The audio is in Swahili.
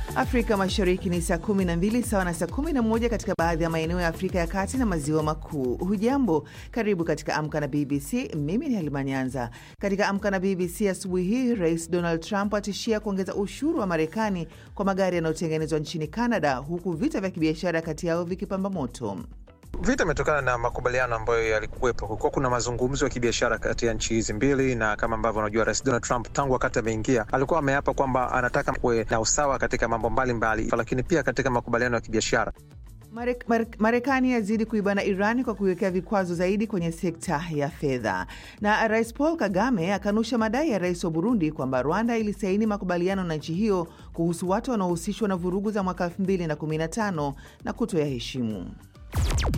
Afrika Mashariki ni saa 12 sawa na saa 11 katika baadhi ya maeneo ya Afrika ya Kati na Maziwa Makuu. Hujambo, karibu katika Amka na BBC. Mimi ni Halima Nyanza. Katika Amka na BBC asubuhi hii, Rais Donald Trump atishia kuongeza ushuru wa Marekani kwa magari yanayotengenezwa nchini Canada, huku vita vya kibiashara kati yao vikipamba moto. Vita imetokana na makubaliano ambayo yalikuwepo. Kulikuwa kuna mazungumzo ya kibiashara kati ya nchi hizi mbili, na kama ambavyo unajua, Rais Donald Trump tangu wakati ameingia alikuwa ameapa kwamba anataka kuwe na usawa katika mambo mbalimbali mbali, lakini pia katika makubaliano ya kibiashara. Marekani yazidi kuibana Iran kwa kuiwekea vikwazo zaidi kwenye sekta ya fedha. Na Rais Paul Kagame akanusha madai ya rais wa Burundi kwamba Rwanda ilisaini makubaliano na nchi hiyo kuhusu watu wanaohusishwa na vurugu za mwaka 2015 na kutoyaheshimu.